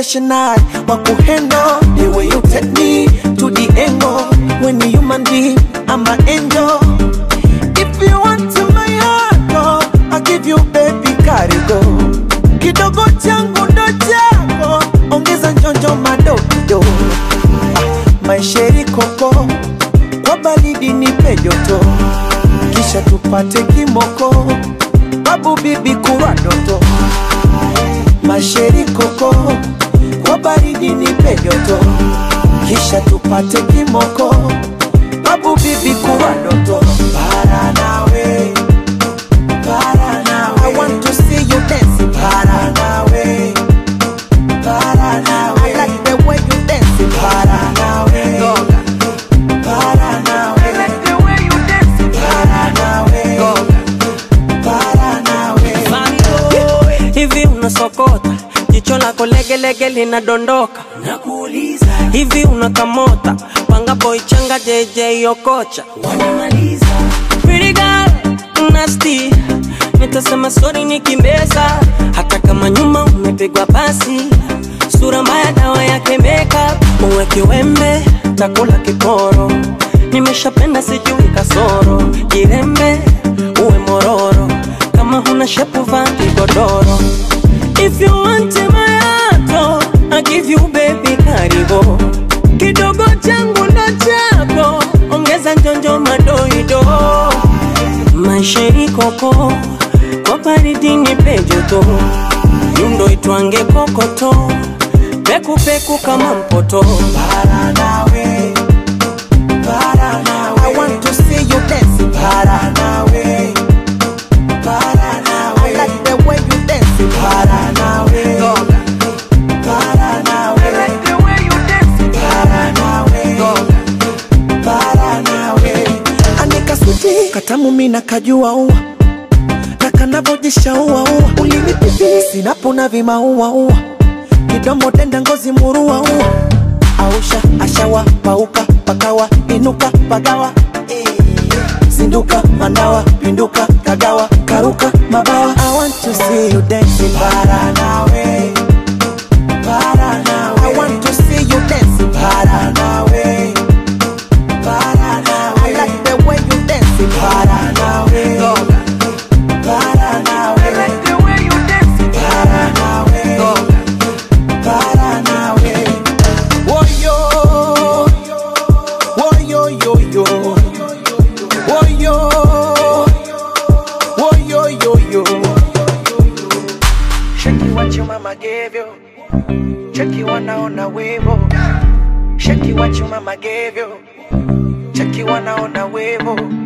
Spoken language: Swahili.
professional wa kuhandle the way you take me to the angle when you human being I'm an angel if you want to my heart oh, I'll give you baby karigo kidogo changu ndo chako ongeza njonjo madokido ah, maisheri koko kwa baridi nipe joto kisha tupate kimoko babu bibi kurwa doto masheri koko kwa baridi nipe joto kisha tupate kimoko babu bibi kurwa doto para nawe para nawe I want to see you dance para nawe para nawe I like the way you dance para nawe para nawe I like the way you dance para nawe para nawe hivi unasokota jicho lako legelege linadondoka nakuuliza hivi unakamota panga boy changa jj okocha wanamaliza Pretty girl, nasty nitasema sori nikimbeza hata kama nyuma umepigwa pasi sura mbaya dawa yake makeup uwe kiwembe takula kiporo nimeshapenda sijui kasoro jirembe uwe mororo kama huna shepu vaa kigodoro if you want my heart oh, I give you baby karibu kidogo changu ndo chako ongeza njonjo madoido maisha ikoko kwa baridi nipe joto yundo itwange kokoto pekupeku kama mpoto para nawe para nawe I want to see you dance para nawe para nawe I like the way you dance para nawe para nawe I like the way you dance para nawe para nawe anika suti katamu mina kajua ua na kanavojisha ua ua ulinipipi sinapona vimaua ua kidomo denda ngozi murua ua ausha ashawa pauka pakawa inuka pagawa zinduka mandawa pinduka kagawa karuka mabawa I want to see you dancing para nawe para nawe I want to see you dancing para nawe para nawe I like the way you dancing para nawe para nawe I like the way you dancing para nawe para nawe Woyo Woyo yo yo Woyo Woyo yo yo Shaki what your mama gave you Cheki wanaona wevo Shaki what your mama gave you Cheki wanaona wevo